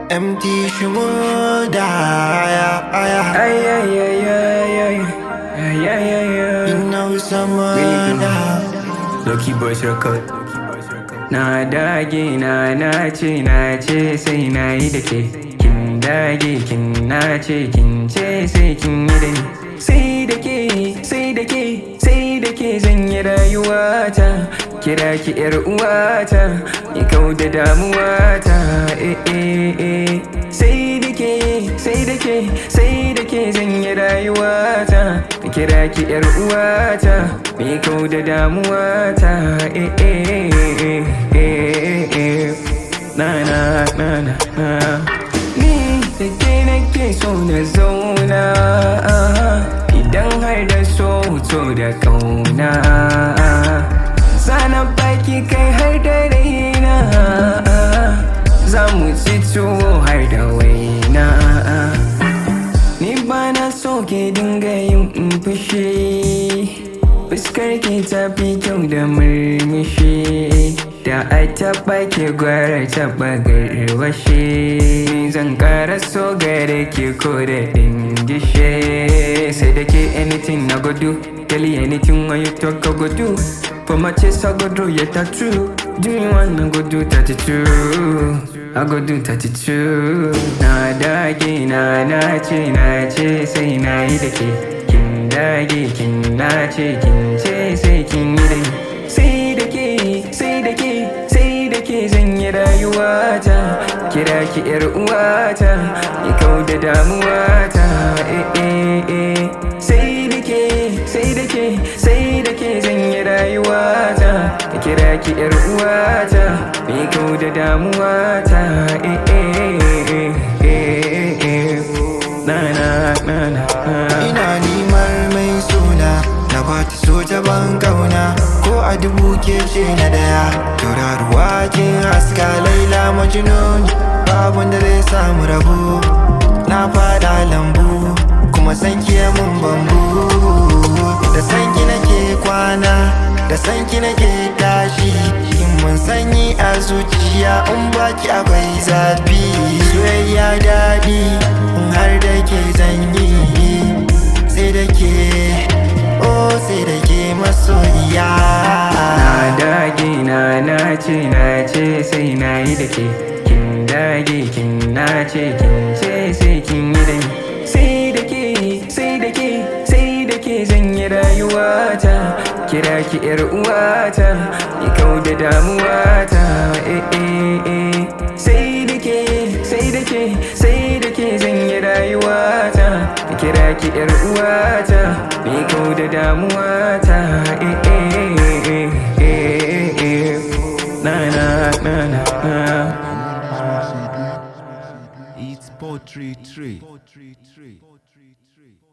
MT Shimoda aya aya Ay, ay, ay, ay, ay. Ay, ay, ay, ay. You know someone Lucky Boys Record. Na dage na nace na ce sai na yi da ke. Kin dage kin nace kin ce sai kin yi da ni. Sai da ke, sai da ke, sai da ke zan yi rayuwata. Kira ki yar uwata, ki kau da damuwata. Eh eh eh. Sai da ke, sai da ke, sai da ke zan yi rayuwata. Kira ki yar uwata, mi kau da damuwata. Eh eh eh eh eh. Na na na na na. Ni da ke nake so na zauna Idan har da so so da kauna Sana baki kai har da raina Za mu ci tuwo har da waina Ni ba na so ke dinga yin fushi Fuskar ke ta fi kyau da murmushi Da a taɓa ke gwara taɓa garwashe Zan ƙara so gare ke ko da dingishe Sai da ke anything na gudu Tell you anything when you talk I go do For my chest I go do yeah that's true Do me one I go do 32 I go do 32 Na dage na nace na ce sai na yi da ke Kin dage kin nace kin ce sai kin yi da ni Sai da ke sai da ke sai da ke zan yi rayuwata Kira ki yar uwata Ki kau da damuwata eh eh eh Sai da ke sai da ke sai da ke zan yi rayuwata Kira ki yar uwata Mi kau da damuwata eh eh eh eh eh Na na na na Ina nimar mai suna Na bata soja ban kauna Ko a dubu ke ce na daya Tauraruwa kin haska laila majnun Babu wanda zai samu rabo Na fada lambu Kuma san kiya mun bambu Da san ki nake kwana Da san ki nake tashi In mun sanyi a zuciya In baki akwai zafi Soyayya daɗi In har da ke zanyi sai da ke oh sai da ke masoyiya Na dage na nace na ce sai na yi da ke Kin dage kin nace kin ce sai kin yi da ni Sai da ke sai da ke sai da ke zan yi rayuwata Kira ki yar uwata Ki kau da damuwata eh eh eh Sai da ke sai da ke sai da ke zan yi rayuwata Kira ki yar uwata Mi kau da damuwata eh eh eh eh eh Na na na na na It's Poetry Tree.